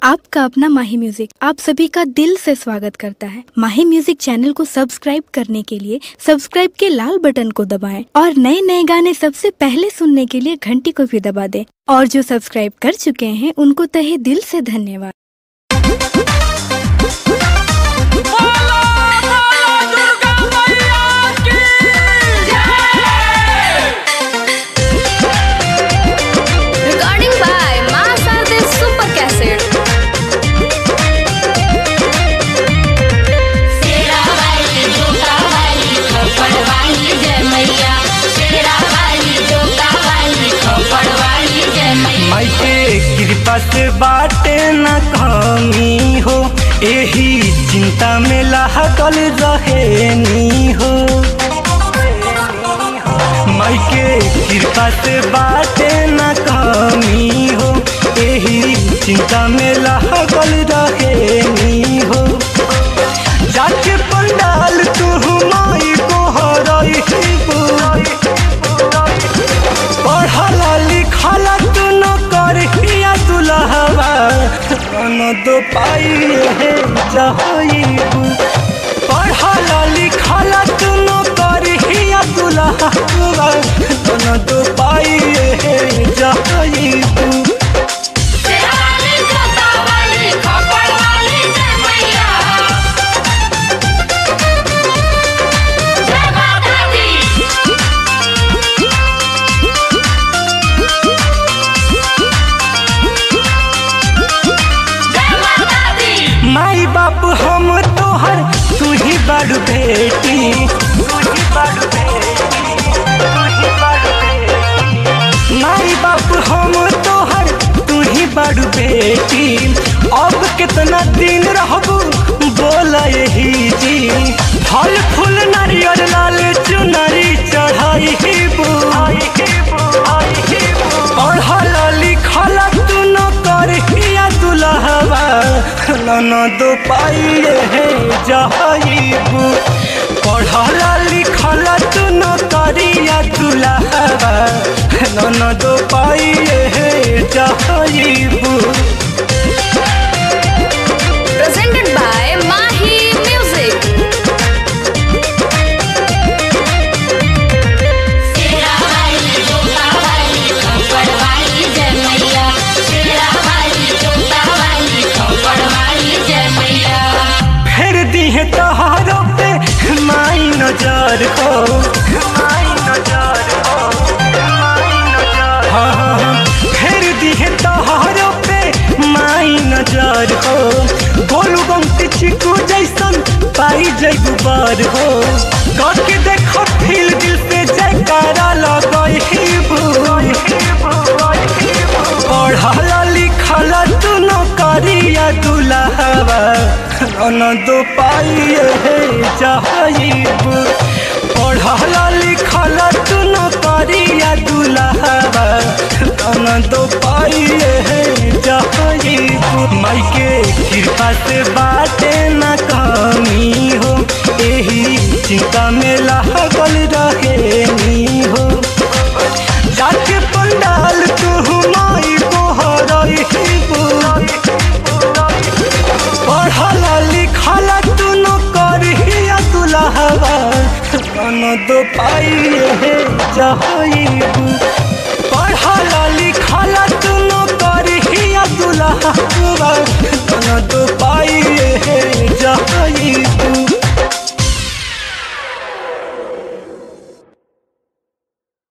आपका अपना माही म्यूजिक आप सभी का दिल से स्वागत करता है माही म्यूजिक चैनल को सब्सक्राइब करने के लिए सब्सक्राइब के लाल बटन को दबाएं और नए नए गाने सबसे पहले सुनने के लिए घंटी को भी दबा दें और जो सब्सक्राइब कर चुके हैं उनको तहे दिल से धन्यवाद बोलो बोलो दुर्गा मैया की Recording by Masade Super Cassette. तेरा वाली जोता वाली खपड़ वाली जय मैया तेरा वाली जोता वाली खपड़ वाली जय मैया माई के कृपा से बाटे न कमी हो एही चिंता में लागल रहेनी हो माई के कृपा से बाटे न कमी हो एही चिंता में लागल रहेनी हो जाके पंडाल तू माई को हरई पढ़ला लिखला तू न करिया दुलहवा न दो पाई है जहईबू पढ़ला लिखला तू न करिया दुलहवा न दो पाई है जहईबू तेरा वाली जोता वाली खपड़ वाली जय मैया जय माता दी जय माता दी माई बाप हम तोहर तू ही बड़ बेटी तू ही बड़ बेटी तू ही बड़ बेटी माई बाप हम तोहर तू ही बड़ बेटी अब कितना दिन रहबू बोल यही जी फल फूल नारियल लाल चुनरी चढ़ाई पढ़ल लिखल तू न करिया दुलहवा न दो पाइए हे जहईबू पढ़ल लिखल तू न करिया दुलहवा न दो पाइए हे जहईबू Presented by Mahi Music. तेरा वाली जोता वाली खपड़ वाली जय मैया तेरा वाली जोता वाली खपड़ वाली जय मैया फेर दिहे तोहारो पे माई नजर हो माई नजर हो माई नजर हाँ हाँ, हाँ। फेर दिहे तोहारो पे माई नजर हो गोलू गमती चिकू जैसन पाई जैबू बार हो करके देखो फील दिल से जयकारा लगईबू पढ़ल लिखल तू न करिया दुलहवा न दो पाइए हे जहईबू पढ़ल लिखल तू न करिया दुलहवा न दो पाइए हे जहईबू माई के कृपा से बाटे न कमी हो एही चिंता में लागल रहेनी हो जाके पंडाल तू माई को हरईबू पढ़ल लिखल तू न करिया दुलहवा न दो पाइए हे जहईबू पढ़ल लिखल तू न करिया दुलहवा न दो पाइए